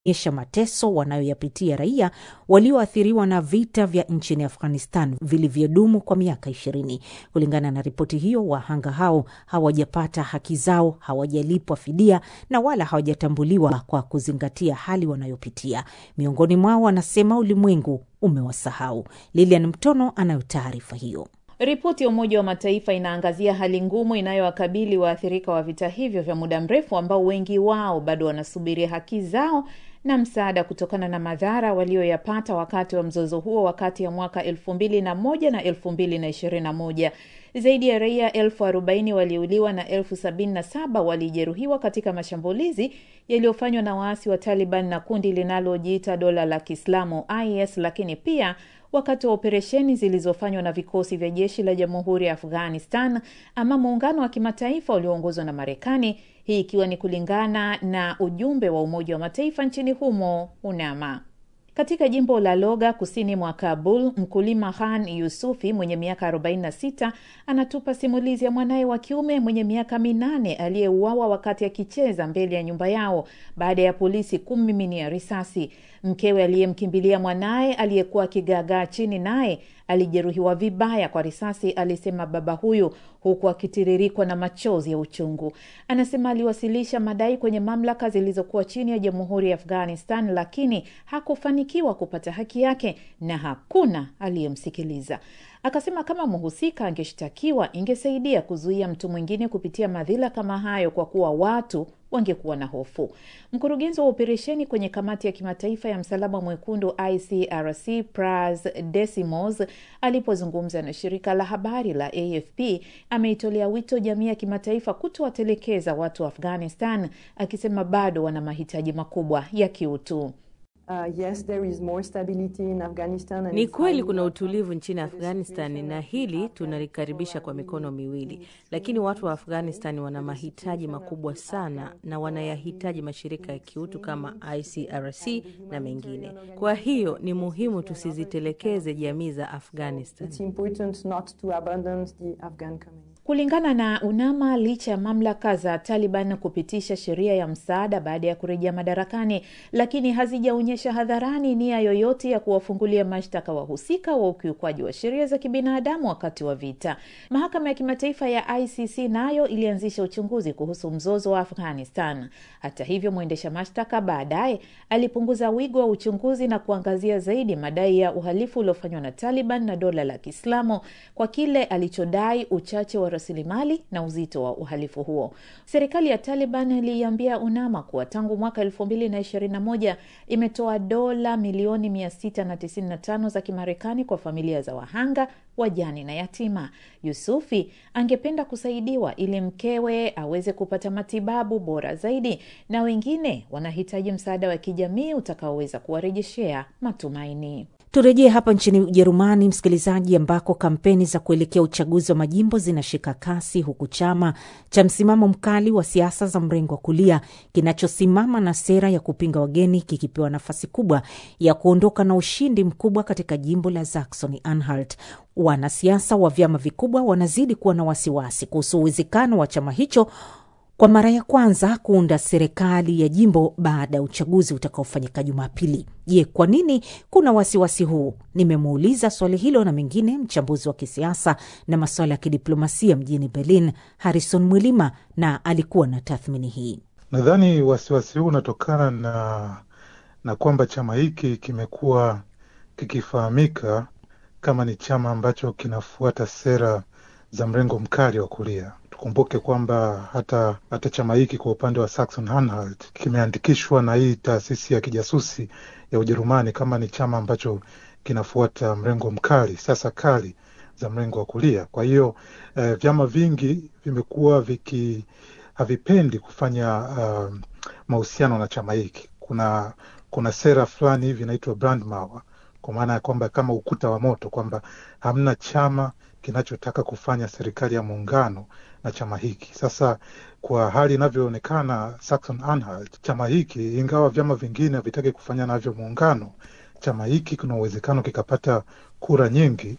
onyesha mateso wanayoyapitia raia walioathiriwa na vita vya nchini Afghanistan vilivyodumu kwa miaka ishirini. Kulingana na ripoti hiyo, wahanga hao hawajapata haki zao, hawajalipwa fidia na wala hawajatambuliwa kwa kuzingatia hali wanayopitia. Miongoni mwao wanasema ulimwengu umewasahau. Lilian Mtono anayo taarifa hiyo. Ripoti ya Umoja wa Mataifa inaangazia hali ngumu inayowakabili waathirika wa vita hivyo vya muda mrefu ambao wengi wao bado wanasubiria haki zao na msaada kutokana na madhara walioyapata wakati wa mzozo huo wakati ya mwaka elfu mbili na moja na elfu mbili na ishirini na moja. Zaidi ya raia elfu arobaini waliuliwa na elfu sabini na saba walijeruhiwa katika mashambulizi yaliyofanywa na waasi wa Taliban na kundi linalojiita dola la Kiislamu IS, lakini pia wakati wa operesheni zilizofanywa na vikosi vya jeshi la jamhuri ya Afghanistan ama muungano wa kimataifa ulioongozwa na Marekani, hii ikiwa ni kulingana na ujumbe wa Umoja wa Mataifa nchini humo UNAMA. Katika jimbo la Loga kusini mwa Kabul, mkulima Khan Yusufi mwenye miaka 46 anatupa simulizi ya mwanaye wa kiume mwenye miaka minane aliyeuawa wakati akicheza mbele ya nyumba yao baada ya polisi kummiminia risasi. Mkewe aliyemkimbilia mwanaye aliyekuwa akigaagaa chini naye alijeruhiwa vibaya kwa risasi, alisema baba huyu, huku akitiririkwa na machozi ya uchungu. Anasema aliwasilisha madai kwenye mamlaka zilizokuwa chini ya jamhuri ya Afghanistan, lakini hakufanikiwa kupata haki yake na hakuna aliyemsikiliza. Akasema kama mhusika angeshtakiwa ingesaidia kuzuia mtu mwingine kupitia madhila kama hayo, kwa kuwa watu wangekuwa na hofu. Mkurugenzi wa operesheni kwenye kamati ya kimataifa ya msalaba mwekundu ICRC Pras Desimos alipozungumza na shirika la habari la AFP ameitolea wito jamii ya kimataifa kutowatelekeza watu wa Afghanistan, akisema bado wana mahitaji makubwa ya kiutu. Uh, yes, there is more stability in Afghanistan and Ni it's kweli highly kuna welcome. utulivu nchini Afghanistan na hili tunalikaribisha kwa mikono miwili, lakini watu wa Afghanistan wana mahitaji makubwa sana na wanayahitaji mashirika ya kiutu kama ICRC na mengine. Kwa hiyo ni muhimu tusizitelekeze jamii za Afghanistan. It's important not to abandon the Afghan community. Kulingana na UNAMA, licha ya mamlaka za Taliban kupitisha sheria ya msaada baada ya kurejea madarakani, lakini hazijaonyesha hadharani nia yoyote ya kuwafungulia mashtaka wahusika wa ukiukwaji wa sheria za kibinadamu wakati wa vita. Mahakama ya kimataifa ya ICC nayo ilianzisha uchunguzi kuhusu mzozo wa Afghanistan. Hata hivyo, mwendesha mashtaka baadaye alipunguza wigo wa uchunguzi na kuangazia zaidi madai ya uhalifu uliofanywa na Taliban na dola la Kiislamu kwa kile alichodai uchache wa rasilimali na uzito wa uhalifu huo. Serikali ya Taliban iliiambia UNAMA kuwa tangu mwaka elfu mbili na ishirini na moja imetoa dola milioni mia sita na tisini na tano za Kimarekani kwa familia za wahanga, wajane na yatima. Yusufi angependa kusaidiwa ili mkewe aweze kupata matibabu bora zaidi, na wengine wanahitaji msaada wa kijamii utakaoweza kuwarejeshea matumaini. Turejee hapa nchini Ujerumani, msikilizaji, ambako kampeni za kuelekea uchaguzi wa majimbo zinashika kasi, huku chama cha msimamo mkali wa siasa za mrengo wa kulia kinachosimama na sera ya kupinga wageni kikipewa nafasi kubwa ya kuondoka na ushindi mkubwa katika jimbo la Saxony Anhalt. Wanasiasa wa vyama vikubwa wanazidi kuwa na wasiwasi kuhusu uwezekano wa chama hicho kwa mara ya kwanza kuunda serikali ya jimbo baada ya uchaguzi utakaofanyika Jumapili. Je, kwa nini kuna wasiwasi huu? Nimemuuliza swali hilo na mengine mchambuzi wa kisiasa na masuala ya kidiplomasia mjini Berlin, Harrison Mwilima, na alikuwa na tathmini hii. Nadhani wasiwasi huu unatokana na na kwamba chama hiki kimekuwa kikifahamika kama ni chama ambacho kinafuata sera za mrengo mkali wa kulia. Tukumbuke kwamba hata hata chama hiki kwa upande wa Saxon Anhalt kimeandikishwa na hii taasisi ya kijasusi ya Ujerumani kama ni chama ambacho kinafuata mrengo mkali, siasa kali za mrengo wa kulia. Kwa hiyo eh, vyama vingi vimekuwa viki havipendi kufanya uh, mahusiano na chama hiki. Kuna kuna sera fulani hivi inaitwa Brandmauer, kwa maana ya kwamba kama ukuta wa moto, kwamba hamna chama kinachotaka kufanya serikali ya muungano na chama hiki. Sasa kwa hali inavyoonekana Saxon Anhalt, chama hiki ingawa vyama vingine havitaki kufanya navyo muungano, chama hiki kuna uwezekano kikapata kura nyingi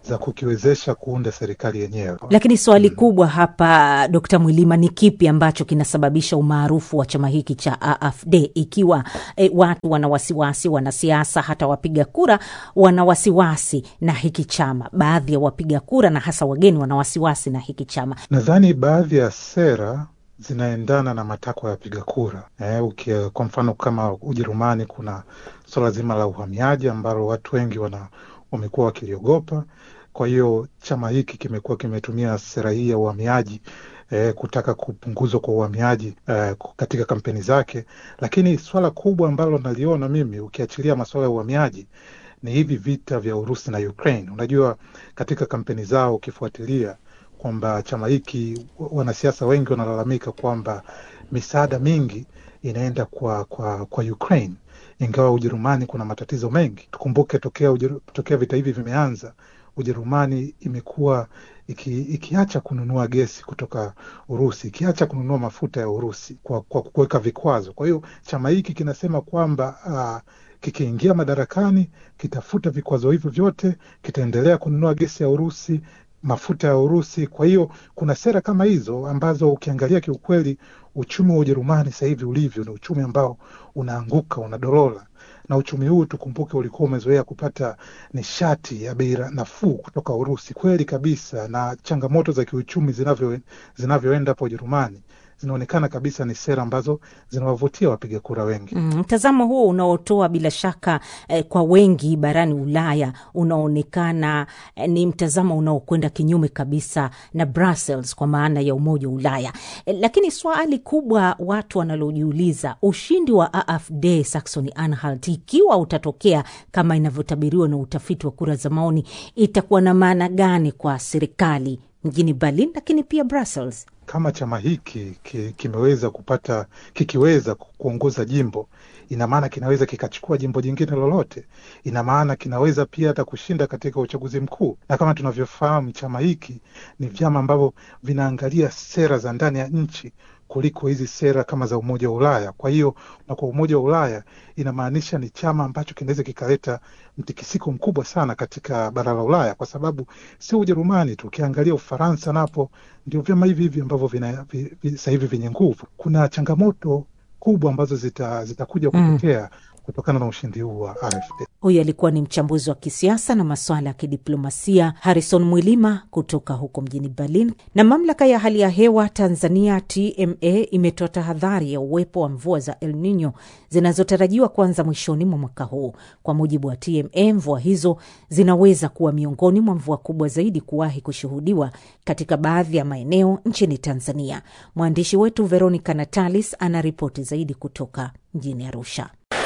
za kukiwezesha kuunda serikali yenyewe. Lakini swali kubwa hapa, Dkt. Mwilima, ni kipi ambacho kinasababisha umaarufu wa chama hiki cha AfD ikiwa e, watu wana wasiwasi, wanasiasa hata wapiga kura wana wasiwasi na hiki chama? Baadhi ya wapiga kura na hasa wageni wana wasiwasi na hiki chama. Nadhani baadhi ya sera zinaendana na matakwa ya wapiga kura eh, ukia, kwa mfano kama Ujerumani kuna suala zima la uhamiaji ambalo watu wengi wana wamekuwa wakiliogopa. Kwa hiyo chama hiki kimekuwa kimetumia sera hii ya uhamiaji eh, kutaka kupunguzwa kwa uhamiaji eh, katika kampeni zake, lakini swala kubwa ambalo naliona mimi ukiachilia masuala ya uhamiaji ni hivi vita vya Urusi na Ukraine. Unajua, katika kampeni zao ukifuatilia kwamba chama hiki, wanasiasa wengi wanalalamika kwamba misaada mingi inaenda kwa kwa kwa Ukraine, ingawa Ujerumani kuna matatizo mengi. Tukumbuke tokea, ujeru, tokea vita hivi vimeanza Ujerumani imekuwa iki, ikiacha kununua gesi kutoka Urusi, ikiacha kununua mafuta ya Urusi kwa, kwa kuweka vikwazo. Kwa hiyo chama hiki kinasema kwamba uh, kikiingia madarakani kitafuta vikwazo hivyo vyote, kitaendelea kununua gesi ya Urusi, mafuta ya Urusi. Kwa hiyo kuna sera kama hizo ambazo ukiangalia kiukweli, uchumi wa Ujerumani sasa hivi ulivyo ni uchumi ambao unaanguka, unadorola na uchumi huu tukumbuke, ulikuwa umezoea kupata nishati ya bei nafuu kutoka Urusi. Kweli kabisa, na changamoto za kiuchumi zinavyo zinavyoenda hapo Ujerumani zinaonekana kabisa ni sera ambazo zinawavutia wapiga kura wengi. Mtazamo mm, huo unaotoa bila shaka eh, kwa wengi barani Ulaya unaonekana eh, ni mtazamo unaokwenda kinyume kabisa na Brussels kwa maana ya Umoja wa Ulaya eh, lakini swali kubwa watu wanalojiuliza, ushindi wa AfD Saxony Anhalt ikiwa utatokea kama inavyotabiriwa na utafiti wa kura za maoni, itakuwa na maana gani kwa serikali mjini Berlin lakini pia Brussels? Kama chama hiki ki, kimeweza kupata kikiweza kuongoza jimbo, ina maana kinaweza kikachukua jimbo jingine lolote. Ina maana kinaweza pia hata kushinda katika uchaguzi mkuu, na kama tunavyofahamu, chama hiki ni vyama ambavyo vinaangalia sera za ndani ya nchi kuliko hizi sera kama za Umoja wa Ulaya. Kwa hiyo na kwa Umoja wa Ulaya inamaanisha ni chama ambacho kinaweza kikaleta mtikisiko mkubwa sana katika bara la Ulaya, kwa sababu sio Ujerumani tu, ukiangalia Ufaransa napo ndio vyama hivi hivi ambavyo sasa hivi vyenye nguvu. Kuna changamoto kubwa ambazo zitakuja zita kutokea mm kutokana na ushindi huu wa AfD. Huyu alikuwa ni mchambuzi wa kisiasa na masuala ya kidiplomasia Harrison Mwilima kutoka huko mjini Berlin. Na mamlaka ya hali ya hewa Tanzania TMA imetoa tahadhari ya uwepo wa mvua za El Nino zinazotarajiwa kuanza mwishoni mwa mwaka huu. Kwa mujibu wa TMA, mvua hizo zinaweza kuwa miongoni mwa mvua kubwa zaidi kuwahi kushuhudiwa katika baadhi ya maeneo nchini Tanzania. Mwandishi wetu Veronica Natalis ana ripoti zaidi kutoka mjini Arusha.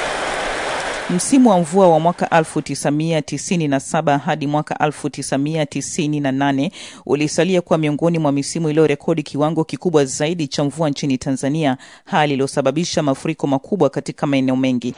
Msimu wa mvua wa mwaka 1997 hadi mwaka 1998 ulisalia kuwa miongoni mwa misimu iliyorekodi kiwango kikubwa zaidi cha mvua nchini Tanzania, hali iliyosababisha mafuriko makubwa katika maeneo mengi.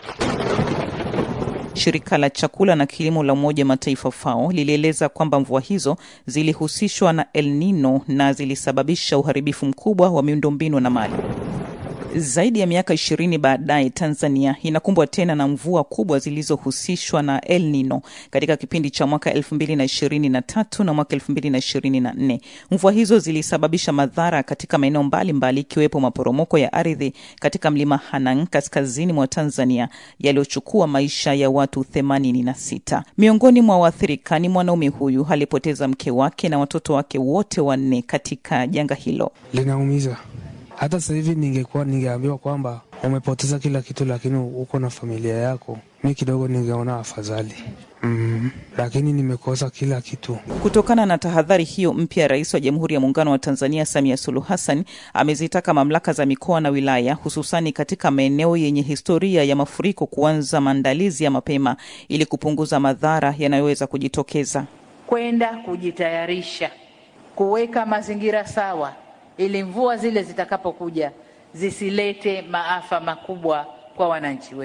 Shirika la chakula na kilimo la Umoja wa Mataifa FAO lilieleza kwamba mvua hizo zilihusishwa na El Nino na zilisababisha uharibifu mkubwa wa miundombinu na mali. Zaidi ya miaka ishirini baadaye Tanzania inakumbwa tena na mvua kubwa zilizohusishwa na El Nino katika kipindi cha mwaka elfu mbili na ishirini na tatu na mwaka elfu mbili na ishirini na nne. Mvua hizo zilisababisha madhara katika maeneo mbalimbali ikiwepo maporomoko ya ardhi katika mlima Hanang kaskazini mwa Tanzania yaliyochukua maisha ya watu themanini na sita. Miongoni mwa waathirika ni mwanaume huyu alipoteza mke wake na watoto wake wote wanne katika janga hilo. Linaumiza. Hata sasa hivi ningekuwa ningeambiwa kwamba umepoteza kila kitu, lakini uko na familia yako, mi kidogo ningeona afadhali. Mm, lakini nimekosa kila kitu. Kutokana na tahadhari hiyo mpya, Rais wa Jamhuri ya Muungano wa Tanzania Samia Suluhu Hassan amezitaka mamlaka za mikoa na wilaya, hususani katika maeneo yenye historia ya mafuriko, kuanza maandalizi ya mapema ili kupunguza madhara yanayoweza kujitokeza, kwenda kujitayarisha, kuweka mazingira sawa ili mvua zile zitakapokuja zisilete maafa makubwa kwa wananchi wetu.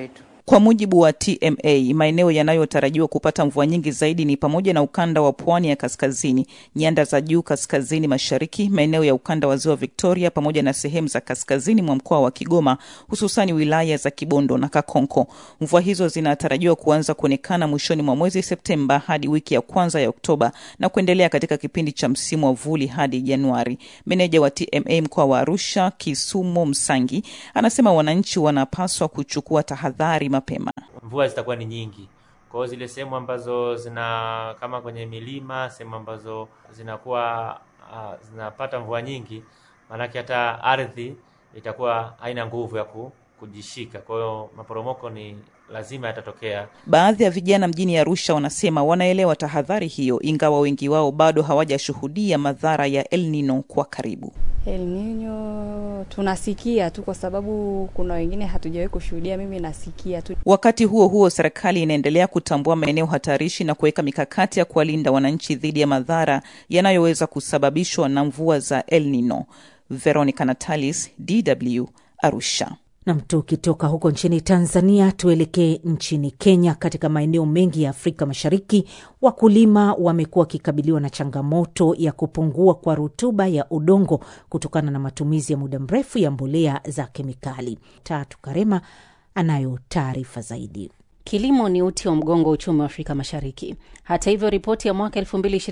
Kwa mujibu wa TMA, maeneo yanayotarajiwa kupata mvua nyingi zaidi ni pamoja na ukanda wa pwani ya kaskazini, nyanda za juu kaskazini mashariki, maeneo ya ukanda wa ziwa Victoria pamoja na sehemu za kaskazini mwa mkoa wa Kigoma, hususani wilaya za Kibondo na Kakonko. Mvua hizo zinatarajiwa kuanza kuonekana mwishoni mwa mwezi Septemba hadi wiki ya kwanza ya Oktoba na kuendelea katika kipindi cha msimu wa vuli hadi Januari. Meneja wa TMA mkoa wa Arusha, Kisumo Msangi, anasema wananchi wanapaswa kuchukua tahadhari mapema. Mvua zitakuwa ni nyingi, kwa hiyo zile sehemu ambazo zina kama kwenye milima, sehemu ambazo zinakuwa uh, zinapata mvua nyingi, maanake hata ardhi itakuwa haina nguvu ya ku, kujishika. Kwa hiyo maporomoko ni lazima yatatokea. Baadhi ya vijana mjini Arusha wanasema wanaelewa tahadhari hiyo, ingawa wengi wao bado hawajashuhudia madhara ya El Nino kwa karibu. El Nino tunasikia tu, kwa sababu kuna wengine hatujawahi kushuhudia. Mimi nasikia tu. Wakati huo huo, serikali inaendelea kutambua maeneo hatarishi na kuweka mikakati ya kuwalinda wananchi dhidi ya madhara yanayoweza kusababishwa na mvua za El Nino. Veronica Natalis, DW, Arusha. Nam, tukitoka huko nchini Tanzania tuelekee nchini Kenya. Katika maeneo mengi ya Afrika Mashariki, wakulima wamekuwa wakikabiliwa na changamoto ya kupungua kwa rutuba ya udongo kutokana na matumizi ya muda mrefu ya mbolea za kemikali. Tatu Karema anayo taarifa zaidi. Kilimo ni uti wa mgongo wa uchumi wa Afrika Mashariki. Hata hivyo, ripoti ya mwaka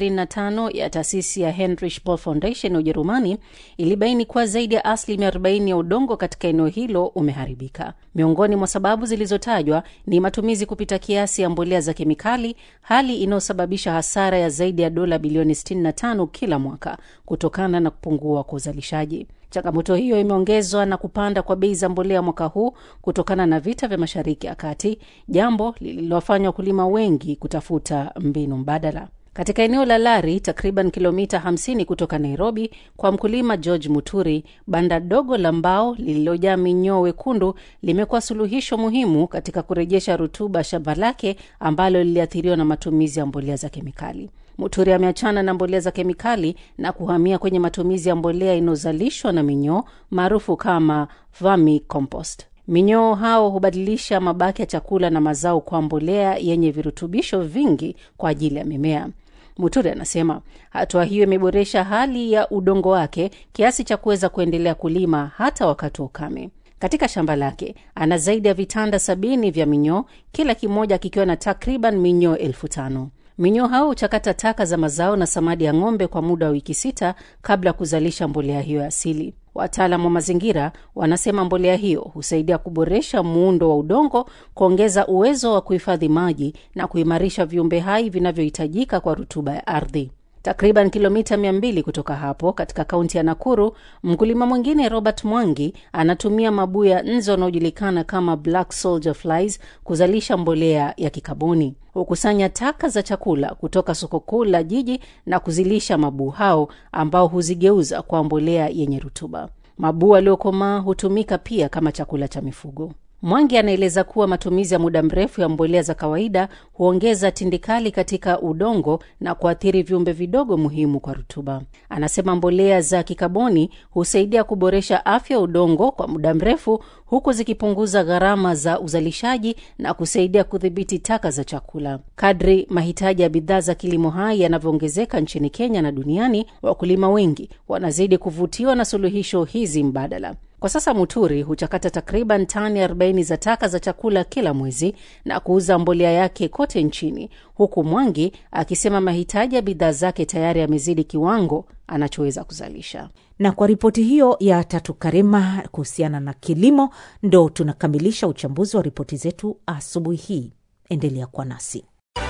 2025 ya taasisi ya Heinrich Boll Foundation ya Ujerumani ilibaini kuwa zaidi ya asilimia 40 ya udongo katika eneo hilo umeharibika. Miongoni mwa sababu zilizotajwa ni matumizi kupita kiasi ya mbolea za kemikali, hali inayosababisha hasara ya zaidi ya dola bilioni 65 kila mwaka kutokana na kupungua kwa uzalishaji. Changamoto hiyo imeongezwa na kupanda kwa bei za mbolea mwaka huu kutokana na vita vya Mashariki ya Kati, jambo lililowafanya wakulima wengi kutafuta mbinu mbadala. Katika eneo la Lari, takriban kilomita 50 kutoka Nairobi, kwa mkulima George Muturi, banda dogo la mbao lililojaa minyoo wekundu limekuwa suluhisho muhimu katika kurejesha rutuba shamba lake ambalo liliathiriwa na matumizi ya mbolea za kemikali. Muturi ameachana na mbolea za kemikali na kuhamia kwenye matumizi ya mbolea inayozalishwa na minyoo maarufu kama vermi compost. Minyoo hao hubadilisha mabaki ya chakula na mazao kwa mbolea yenye virutubisho vingi kwa ajili ya mimea. Muturi anasema hatua hiyo imeboresha hali ya udongo wake kiasi cha kuweza kuendelea kulima hata wakati wa ukame. Katika shamba lake ana zaidi ya vitanda sabini vya minyoo, kila kimoja kikiwa na takriban minyoo elfu tano. Minyoo hao huchakata taka za mazao na samadi ya ng'ombe kwa muda wa wiki sita kabla ya kuzalisha mbolea hiyo ya asili. Wataalam wa mazingira wanasema mbolea hiyo husaidia kuboresha muundo wa udongo, kuongeza uwezo wa kuhifadhi maji na kuimarisha viumbe hai vinavyohitajika kwa rutuba ya ardhi. Takriban kilomita mia mbili kutoka hapo katika kaunti ya Nakuru, mkulima mwingine Robert Mwangi anatumia mabuu ya nzi wanaojulikana kama black soldier flies kuzalisha mbolea ya kikaboni. Hukusanya taka za chakula kutoka soko kuu la jiji na kuzilisha mabuu hao ambao huzigeuza kwa mbolea yenye rutuba. Mabuu aliokomaa hutumika pia kama chakula cha mifugo. Mwangi anaeleza kuwa matumizi ya muda mrefu ya mbolea za kawaida huongeza tindikali katika udongo na kuathiri viumbe vidogo muhimu kwa rutuba. Anasema mbolea za kikaboni husaidia kuboresha afya ya udongo kwa muda mrefu, huku zikipunguza gharama za uzalishaji na kusaidia kudhibiti taka za chakula. Kadri mahitaji ya bidhaa za kilimo hai yanavyoongezeka nchini Kenya na duniani, wakulima wengi wanazidi kuvutiwa na suluhisho hizi mbadala. Kwa sasa Muturi huchakata takriban tani 40 za taka za chakula kila mwezi na kuuza mbolea yake kote nchini, huku Mwangi akisema mahitaji ya bidhaa zake tayari yamezidi kiwango anachoweza kuzalisha. Na kwa ripoti hiyo ya Tatu Karema kuhusiana na kilimo, ndo tunakamilisha uchambuzi wa ripoti zetu asubuhi hii. Endelea kuwa nasi.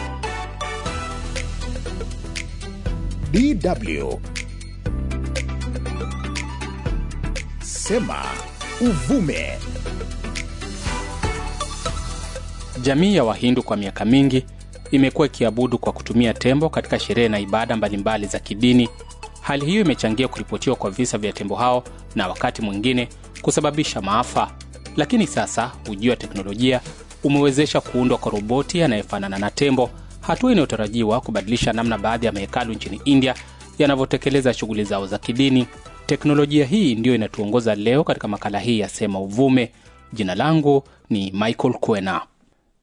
DW Sema Uvume. Jamii ya Wahindu kwa miaka mingi imekuwa ikiabudu kwa kutumia tembo katika sherehe na ibada mbalimbali za kidini. Hali hiyo imechangia kuripotiwa kwa visa vya tembo hao na wakati mwingine kusababisha maafa. Lakini sasa ujio wa teknolojia umewezesha kuundwa kwa roboti anayefanana na tembo, hatua inayotarajiwa kubadilisha namna baadhi ya mahekalu nchini India yanavyotekeleza shughuli zao za kidini. Teknolojia hii ndiyo inatuongoza leo katika makala hii ya Sema Uvume. Jina langu ni Michael Kwena.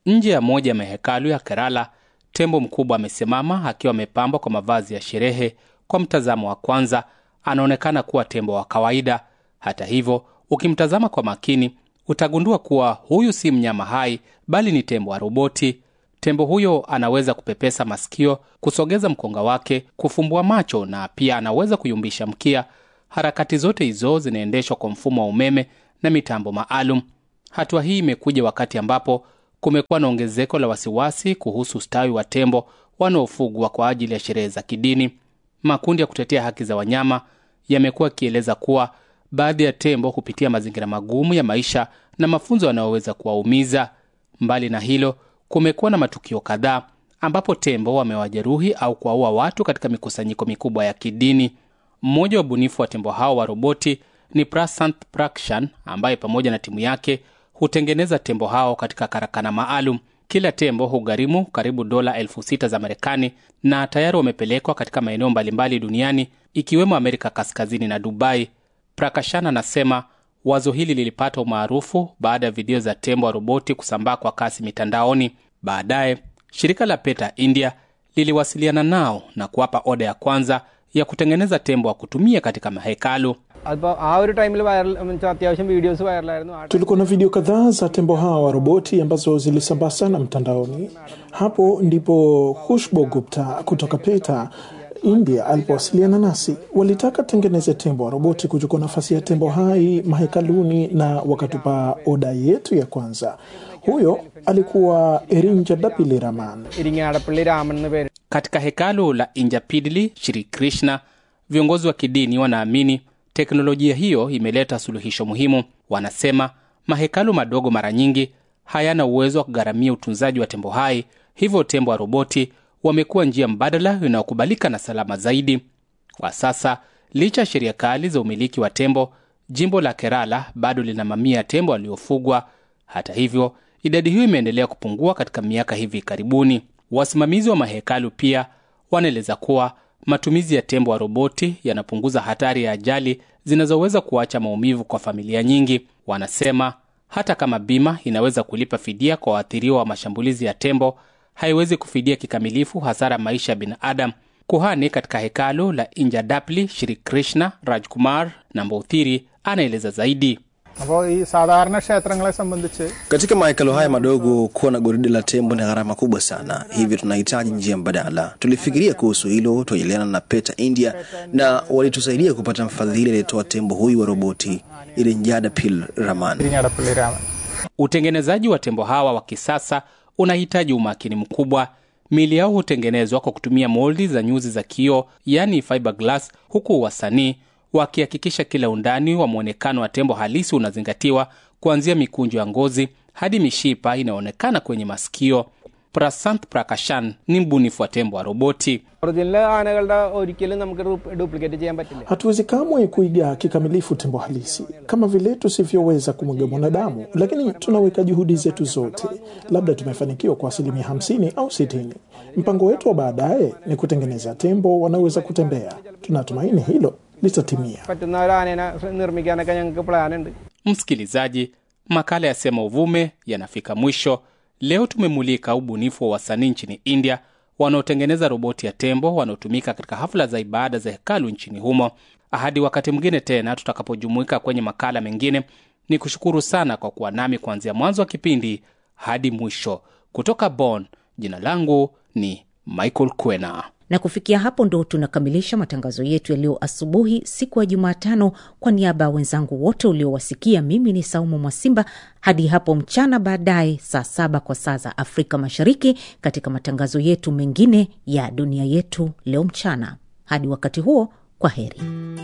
Nje ya moja ya mahekalu ya Kerala, tembo mkubwa amesimama akiwa amepambwa kwa mavazi ya sherehe. Kwa mtazamo wa kwanza, anaonekana kuwa tembo wa kawaida. Hata hivyo, ukimtazama kwa makini, utagundua kuwa huyu si mnyama hai, bali ni tembo wa roboti. Tembo huyo anaweza kupepesa masikio, kusogeza mkonga wake, kufumbua macho na pia anaweza kuyumbisha mkia. Harakati zote hizo zinaendeshwa kwa mfumo wa umeme na mitambo maalum. Hatua hii imekuja wakati ambapo kumekuwa na ongezeko la wasiwasi kuhusu ustawi wa tembo wanaofugwa kwa ajili ya sherehe za kidini. Makundi ya kutetea haki za wanyama yamekuwa yakieleza kuwa baadhi ya tembo hupitia mazingira magumu ya maisha na mafunzo yanayoweza kuwaumiza. Mbali na hilo, kumekuwa na matukio kadhaa ambapo tembo wamewajeruhi au kuwaua watu katika mikusanyiko mikubwa ya kidini. Mmoja wa ubunifu wa tembo hao wa roboti ni Prasant Prakshan ambaye pamoja na timu yake hutengeneza tembo hao katika karakana maalum. Kila tembo hugharimu karibu dola elfu sita za Marekani na tayari wamepelekwa katika maeneo mbalimbali duniani ikiwemo Amerika Kaskazini na Dubai. Prakashan anasema wazo hili lilipata umaarufu baada ya video za tembo wa roboti kusambaa kwa kasi mitandaoni. Baadaye shirika la PETA India liliwasiliana nao na kuwapa oda ya kwanza ya kutengeneza tembo wa kutumia katika mahekalu. അപ്പോൾ ആ ഒരു ടൈമിൽ വൈറൽ അത്യാവശ്യം വീഡിയോസ് വൈറലായിരുന്നു ആ Tulikuwa na video kadhaa za tembo hawa wa roboti ambazo zilisambaa sana mtandaoni. Hapo ndipo Khushbu Gupta kutoka PETA India alipowasiliana nasi. Walitaka tengeneze tembo wa roboti kuchukua nafasi ya tembo hai mahekaluni, na wakatupa oda yetu ya kwanza. Huyo alikuwa Erinja Dapili Raman. Iringadappally രാമൻ എന്ന് പേര് Katika hekalu la Injapidli Shri Krishna, viongozi wa kidini wanaamini teknolojia hiyo imeleta suluhisho muhimu. Wanasema mahekalu madogo mara nyingi hayana uwezo wa kugharamia utunzaji wa tembo hai, hivyo tembo wa roboti wamekuwa njia mbadala inayokubalika na salama zaidi. Kwa sasa, licha ya sheria kali za umiliki wa tembo, jimbo la Kerala bado lina mamia ya tembo waliofugwa. Hata hivyo, idadi hiyo imeendelea kupungua katika miaka hivi karibuni. Wasimamizi wa mahekalu pia wanaeleza kuwa matumizi ya tembo wa roboti yanapunguza hatari ya ajali zinazoweza kuacha maumivu kwa familia nyingi. Wanasema hata kama bima inaweza kulipa fidia kwa waathiriwa wa mashambulizi ya tembo, haiwezi kufidia kikamilifu hasara ya maisha ya binadamu. Kuhani katika hekalu la Injadapli Shri Krishna Rajkumar Namboothiri anaeleza zaidi. അപ്പോൾ ഈ സാധാരണ ക്ഷേത്രങ്ങളെ സംബന്ധിച്ച് Katika mahekalo haya madogo, kuwa na goride la tembo ni gharama kubwa sana, hivyo tunahitaji njia mbadala. Tulifikiria kuhusu hilo, tuajiliana na PETA India na walitusaidia kupata mfadhili aliyetoa tembo huyu wa roboti Irinjada Pil Raman. Iringadappally Raman Utengenezaji wa tembo hawa wa kisasa unahitaji umakini mkubwa. Miili yao hutengenezwa kwa kutumia moldi za nyuzi za kioo, yani fiberglass, huku wasanii wakihakikisha kila undani wa mwonekano wa tembo halisi unazingatiwa, kuanzia mikunjo ya ngozi hadi mishipa inayoonekana kwenye masikio. Prasant Prakashan ni mbunifu wa tembo wa roboti. Original ആനകളുടെ ഒരിക്കലും നമുക്ക് ഡ്യൂപ്ലിക്കേറ്റ് ചെയ്യാൻ പറ്റില്ല Hatuwezi kamwe kuiga kikamilifu tembo halisi kama vile tusivyoweza kumwiga mwanadamu, lakini tunaweka juhudi zetu zote. Labda tumefanikiwa kwa asilimia hamsini au sitini. Mpango wetu wa baadaye ni kutengeneza tembo wanaoweza kutembea. Tunatumaini hilo litatimia. പറ്റുന്ന ഒരു ആനേനെ നിർമ്മിക്കാനൊക്കെ ഞങ്ങൾക്ക് പ്ലാൻ ഉണ്ട് Msikilizaji, makala ya Sema Uvume yanafika mwisho. Leo tumemulika ubunifu wa wasanii nchini India wanaotengeneza roboti ya tembo wanaotumika katika hafla za ibada za hekalu nchini humo. Hadi wakati mwingine tena tutakapojumuika kwenye makala mengine, ni kushukuru sana kwa kuwa nami kuanzia mwanzo wa kipindi hadi mwisho. Kutoka Bonn, jina langu ni Michael Kwena. na kufikia hapo ndo tunakamilisha matangazo yetu ya leo asubuhi siku ya jumatano kwa niaba ya wenzangu wote uliowasikia mimi ni saumu mwasimba hadi hapo mchana baadaye saa saba kwa saa za afrika mashariki katika matangazo yetu mengine ya dunia yetu leo mchana hadi wakati huo kwa heri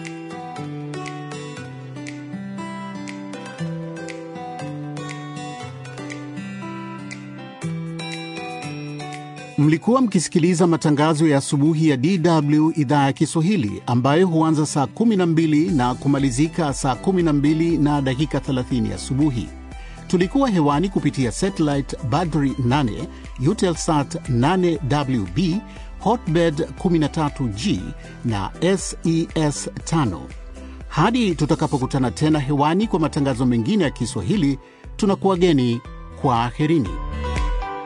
Mlikuwa mkisikiliza matangazo ya asubuhi ya DW idhaa ya Kiswahili ambayo huanza saa 12 na kumalizika saa 12 na dakika 30 asubuhi. Tulikuwa hewani kupitia satellite Badri 8, Eutelsat 8WB, Hotbird 13G na SES 5. Hadi tutakapokutana tena hewani kwa matangazo mengine ya Kiswahili, tunakuwageni kwa aherini.